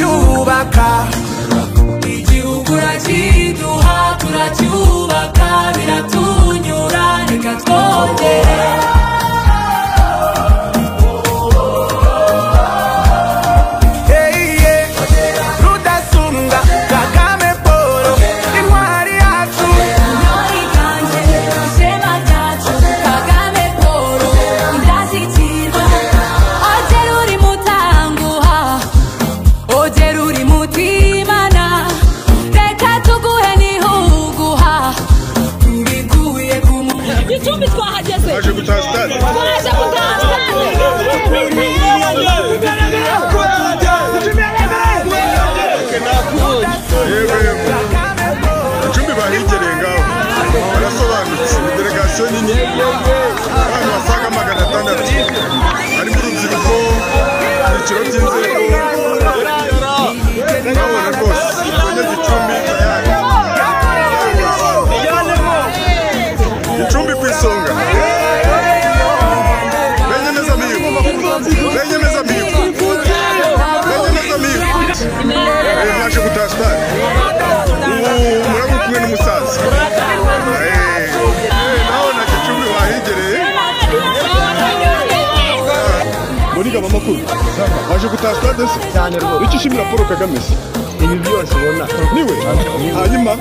turubaka igihugu urakiduha turacyubaka biratunyura reka twongere Hey, yeah. rudasumbwa kagame paul intwari yacu Intore iganje ishema ryacu Kagame Paul indashyikirwa ogera uri mutanguha ogera uri mutimana reka tuguhe nihuguha mbiguye ku muntu icumbi twahageze Aje gutaha stade. twaje gutaha stade yewe icumbi bahigereye ngaho barasobanutse delegasiyo nini abantu basaga magana atandatu harimo urubyiruko ibyiciro by'inzego urabona rwose bageze icumbi tayari icumbi ku isonga benyemeza mihigo benyemeza mihigo benyemeza mihigo Eh, mwaje gutaha sitade ubu muraba kumwe n'umusaza Eh, eh, nawe na gicumbi wahegereye murigaba amakuru waje gutaha sitade se cyane rwose icyo ushimira paul kagame se ibi byose ubona niwe hanyuma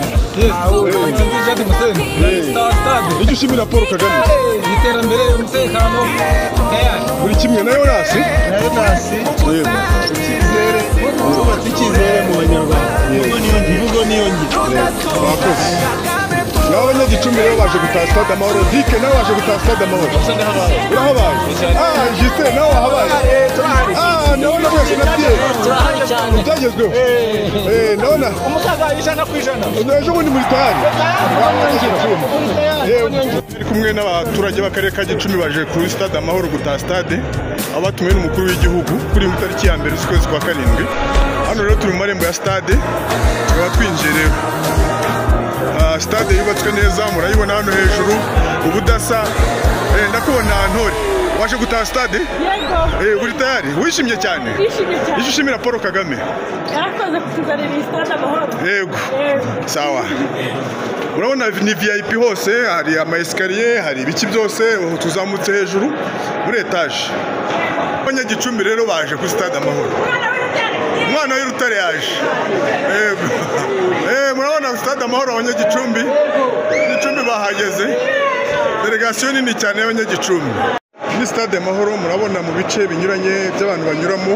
icyo ushimira paul kagame se iterambere umutekano buri kimwe nayo nasi nayo nasi yego icyizere kubatse icyizere mu banyarwanda imvugo niyo ngiro imvugo niyo ngiro mwakoze nawe abanyagicumbi rero baje gutaha stade amahoro dike nawe waje gutaha stade amahoro urahabaye ah jise nawe wahabaye ah nawe na mwese na bye turahari cyane byagezweho eh nawe na umusaza ijana ku ijana ejo bundi muri tayari turi kumwe n'abaturage b'akarere ka gicumbi baje kuri stade amahoro gutaha stade aho batumiwe n'umukuru w'igihugu kuri mu itariki ya mbere z'ukwezi kwa karindwi hano rero turi mu marembo ya stade tukaba twinjiye rero Ah, stade yubatswe neza murayibona hano hejuru ubudasa Eh, ndakubona ntore waje gutaha stade yego Eh, uri tayari wishimye cyane twishimye cyane icyo ushimira paul kagame yarakoze kutuzanira iyi stade amahoro yego Yego. sawa urabona ni vip hose hari ama esikariye hari ibiki byose ubu tuzamutse hejuru muri etaje abanyagicumbi rero baje kuri stade amahoro umwana w'irutare yaje Yego. Eh, murabona stade amahoro abanyagicumbi gicumbi bahageze delegasiyo nini cyane y'abanyagicumbi ni stade amahoro murabona mu bice binyuranye by'abantu banyuramo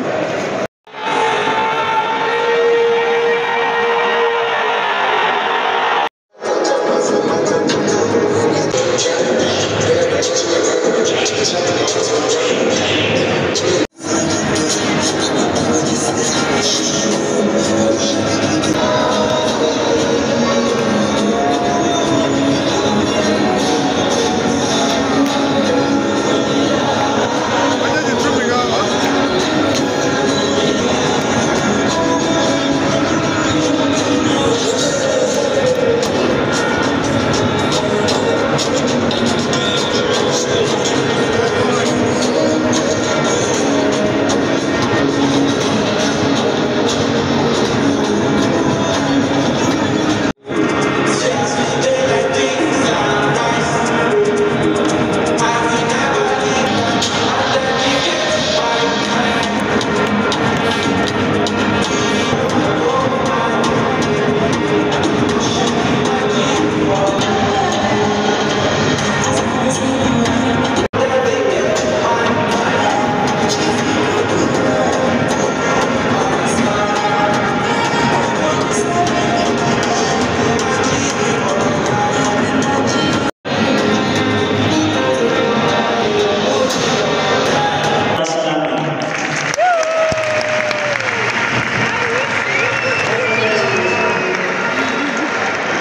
abanyagicumbi ngaha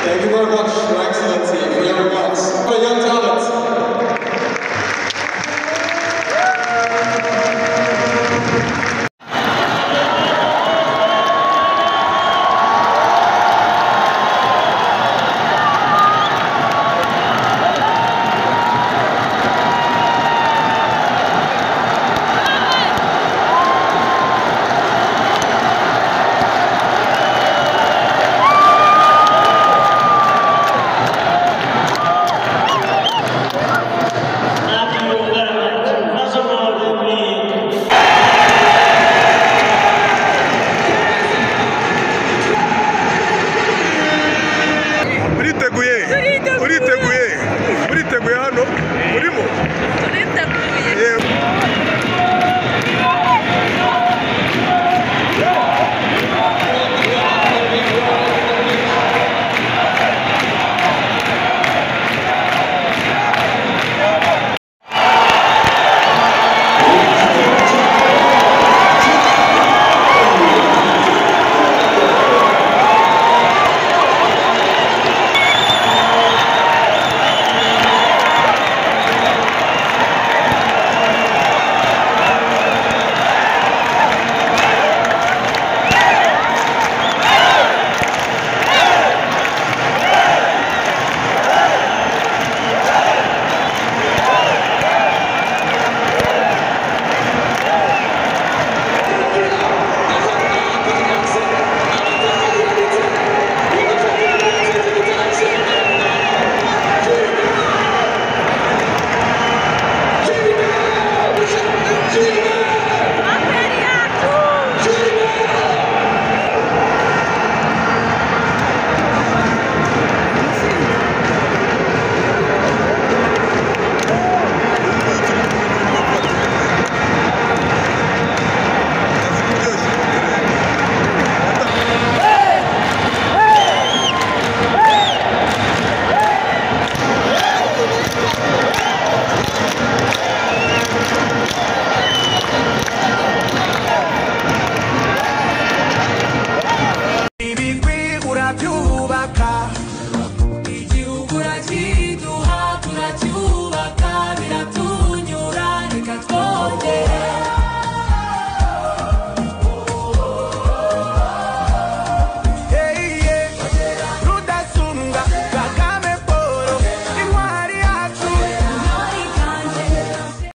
Thank you very much, Your Excellency.